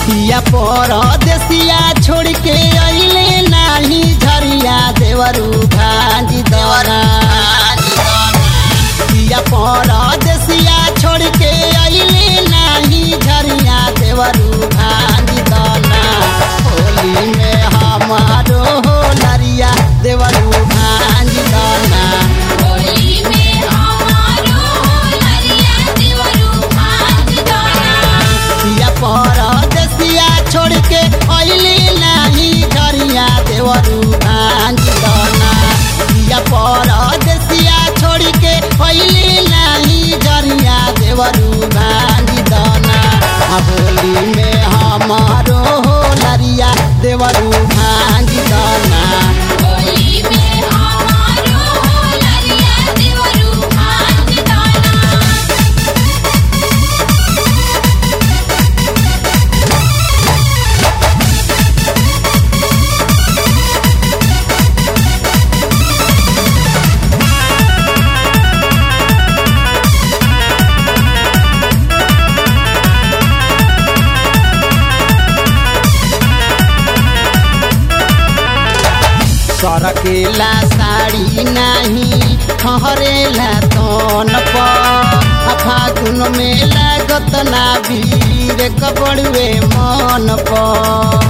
पिया परदेसिया छोड़ के अइले नाही झरिया देवरू भांजी दरा पिया परदेसिया छोड़ के अइले नाही झरिया देवरू भांजी दना होली में हमारो नरिया देवरू भांजी दना होली में हमारो नरिया देवरू भांज दाना पिया परदेसिया छोड़ के अइले नाही झरिया देवरू भांजी दना पिया परदेसिया छोड़ के अइले नाही झरिया देवरू भांजी दना आ होली में हमारो लरिया देवरू भांजी दना होली में हमारो नरिया देवरू भांज दाना सरकेला साड़ी नाही ठहरेला तन पर फागुन में लागत ना भीड़ कबड़ुए मन पर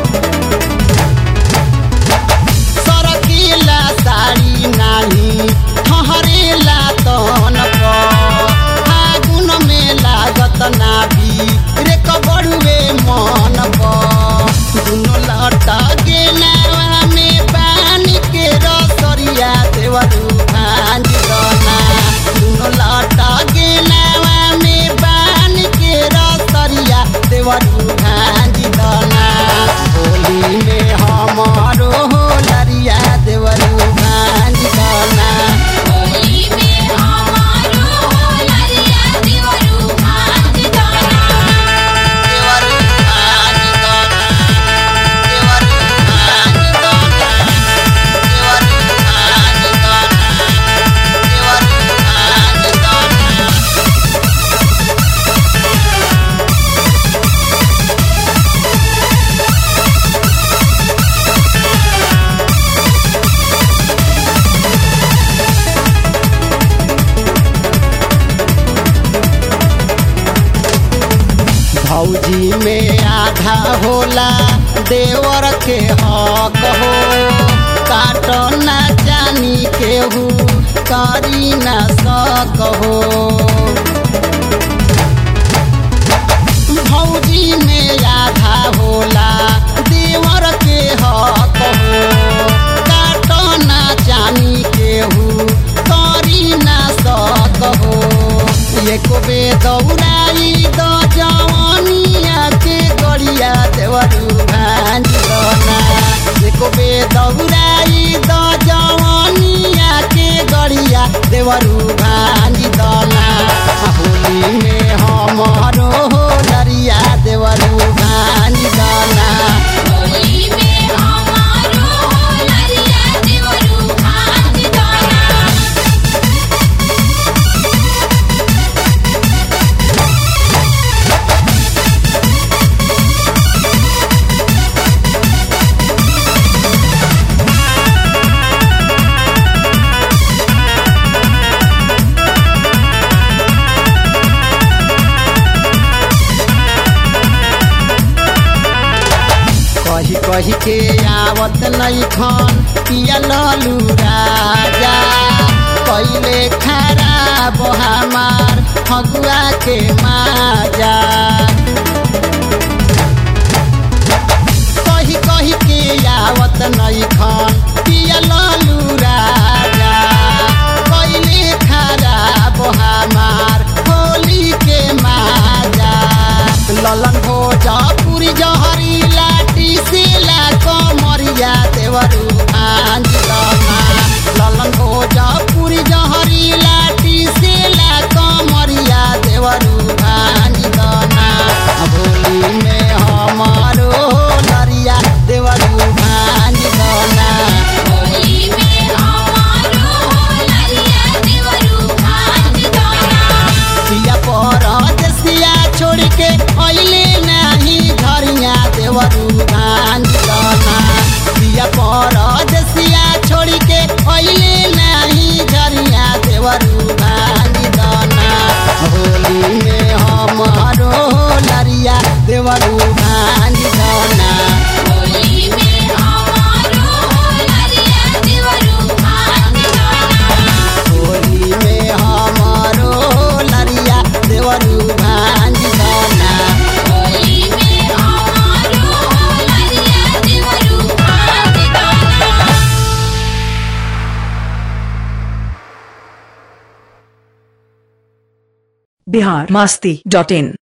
सरकेला साड़ी नाही ठहरेला तन पर फागुन में लागत ना भीड़ कबड़ुए मन पर दुनो लटा के नावा में पानी के रसरिया देवरू भांजी दना दुनो लटा के नावा में पानी के रसरिया देवरू भांजी दना होली में हमारो लरिया देवरू भांजी दना होली में हमारो नरिया देवरू भांज दाना देवरू भांजी दना देवरू भांजी दना देवरू भांजी दना देवरू भांजी दना भौजी में आधा होला देवर के हक हो काट ना जानी केहू करी ना सक हो भौजी में आधा होला देवर के हक हो काट ना जानी केहू करी ना सक हो एको बे दौड़ाई द जवानिया के गड़िया देवरू भांजी दना एको बे दौड़ाई द जवानिया के गड़िया देवरू भांजी दना होली में हमारो लरिया देवरू भांजी दना होली में हमारो नरिया देवरू भांज दाना कही कही के आवत नहीं खन पिया ललू राजा कैले खराब हमार फगुआ के माजा कही कही के आवत नहीं खन पिया ललू राजा कैले खराब हमार होली के माजा ललन भोजपुरी जहरी लाठी से ला कमरिया देवरू भांजी दमा ललन भोजपुरी जहरी लाठी से ला कमरिया देवरू भांजी दना होली में हमारो नरिया देवरू भांजी दना होली में हमारो नरिया देवरू भांज दाना पिया परदेसिया छोड़ के अइले नाही घर देवरू भांज दाना दिया पर देसिया छोड़ी के अइले नहीं झरिया देवरू भांज दाना होली में हमारो लरिया देवरू भांज दाना होली में हमारो लरिया देवरू भांज दाना होली में हमारो लरिया देवरू भांज दाना होली में हमारो लरिया देवरू भांज दाना बिहार मस्ती डॉट इन